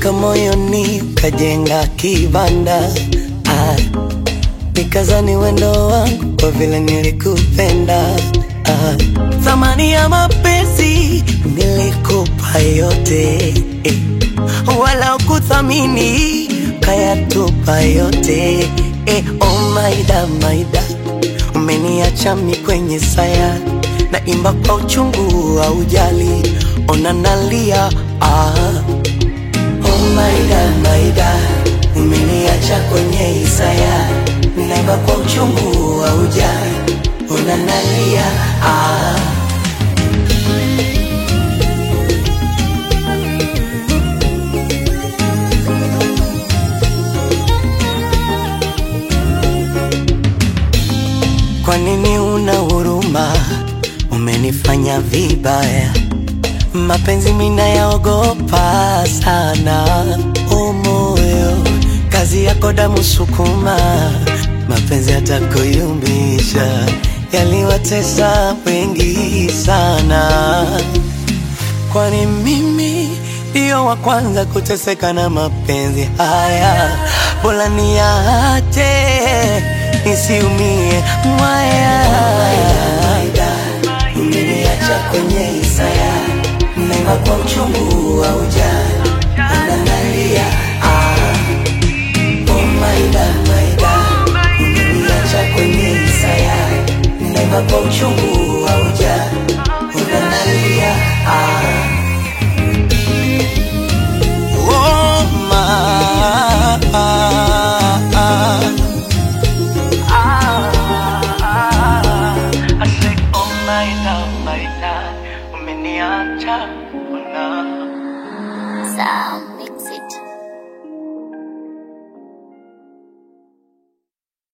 Ulitoka moyoni ukajenga kibanda ah, nikazani wendo wangu kwa vile nilikupenda ah, thamani ya mapenzi nilikupa yote eh, wala ukuthamini kayatupa yote eh, oh maida maida umeniacha mi kwenye saya na imba kwa uchungu wa ujali ona nalia ah. Oh maida maida umeniacha kwenye isaya naimba kwa uchungu wa ujali ona nalia ah. Kwa nini una huruma? Umenifanya vibaya, mapenzi mina yaogopa sana. O moyo, kazi yako damu sukuma, mapenzi yatakuyumbisha, yaliwatesa wengi sana. Kwani mimi ndiyo wa kwanza kuteseka na mapenzi haya, bora niache nisiumie mwaya. Umeniacha kwenye isaya, naima kwa uchungu wa ujana, unanalia ah. Oh maida maida, umeniacha kwenye isaya, naima kwa uchungu wa ujana, unanalia ah. Oh ma I say, oh my love, my love, umeniacha, oh no. Sound.